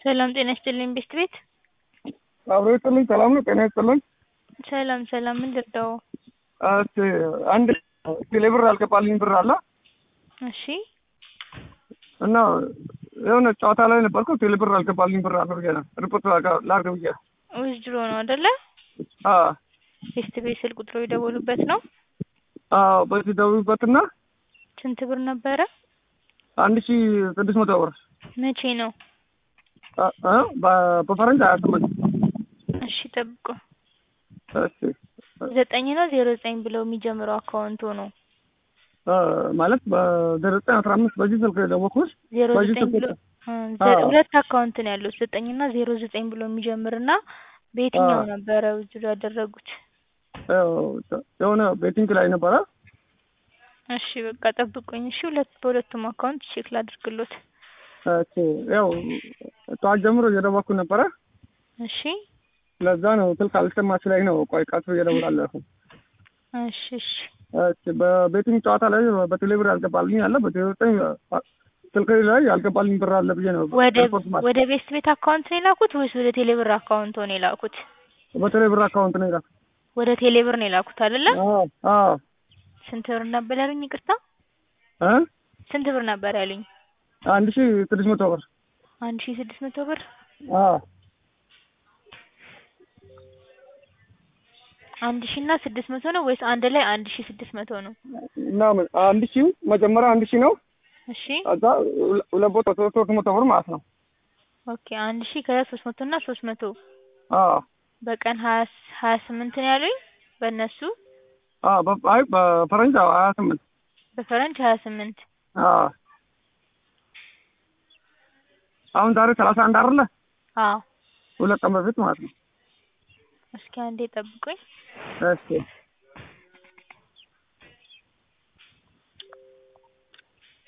ሰላም ጤና ይስጥልኝ ቤስት ቤት አብሮ ይስጥልኝ። ሰላም ነው። ጤና ይስጥልኝ። ሰላም ሰላም ምን ልርዳው? እሺ አንድ ቴሌ ብር ያልገባልኝ ብር አለ እሺ እና የሆነ ጨዋታ ላይ ነበርኩ። ቴሌ ብር ያልገባልኝ ብር አለ ብዬ ነው ሪፖርት ላድርግ ብዬ ዊዝድሮ ነው አይደለ? አዎ ቤስት ቤት ስልክ ቁጥሩ የደወሉበት ነው። አዎ በዚህ ደውይበትና ስንት ብር ነበረ? አንድ ሺ ስድስት መቶ ብር መቼ ነው? አ- አ በ- በፈረንጅ ሀያ ስምንት እሺ ጠብቁ። እሺ ዘጠኝ ነው ዜሮ ዘጠኝ ብለው የሚጀምረው አካውንቱ ነው። አ፣ ማለት በዘጠኝ አስራ አምስት በዚህ ስልክ የደወልኩት ዜሮ በዚህ ዘጠኝ ስልክ ብሎ እ፣ አዎ። ዘ- ሁለት አካውንት ነው ያለው ዘጠኝ እና ዜሮ ዘጠኝ ብሎ የሚጀምርና በየትኛው አዎ። ነበረ ዊዝድሮ ያደረጉት? ያው የሆነ ቤቲንግ ላይ ነበረ። እሺ በቃ ጠብቁኝ። እሺ ሁለት በሁለቱም አካውንት ቼክ ላድርግሎት። እሺ ያው ጠዋት ጀምሮ እየደወልኩ ነበረ። እሺ ለዛ ነው ስልክ አልሰማች ላይ ነው። ቆይ ቀስ ብዬ እደውላለሁ። እሺ እሺ እሺ በቤቲንግ ጨዋታ ላይ በቴሌብር ያልገባልኝ አለ በዘጠኝ ስልክ ላይ ያልገባልኝ ብር አለ ብዬ ነው ወደ ሪፖርት ማለት ወደ ቤስት ቤት አካውንት ነው የላኩት ወይስ ወደ ቴሌብር አካውንት ነው የላኩት? በቴሌብር አካውንት ነው ይላል። ወደ ቴሌብር ነው የላኩት አይደለ? አዎ አዎ ስንት ብር ነበር ያሉኝ? ይቅርታ እ ስንት ብር ነበር ያሉኝ? አንድ ሺህ ስድስት መቶ ብር አንድ ሺህ ስድስት መቶ ብር አዎ አንድ ሺህ እና ስድስት መቶ ነው ወይስ አንድ ላይ አንድ ሺህ ስድስት መቶ ነው? ምናምን አንድ ሺህ መጀመሪያ አንድ ሺህ ነው። እሺ ከዛ ሁለ- ሁለት ቦታ ሶስት ሶስት መቶ ብር ማለት ነው። ኦኬ አንድ ሺህ ከዛ ሶስት መቶ እና ሶስት መቶ አዎ በቀን ሀያ ስ- ሀያ ስምንት ነው ያሉኝ በእነሱ አዎ በ- አይ በፈረንጅ አዎ ሀያ ስምንት በፈረንጅ ሀያ ስምንት አዎ አሁን ዛሬ ሰላሳ አንድ አይደለ? አዎ ሁለት ቀን በፊት ማለት ነው። እስኪ አንዴ ጠብቁኝ። እሺ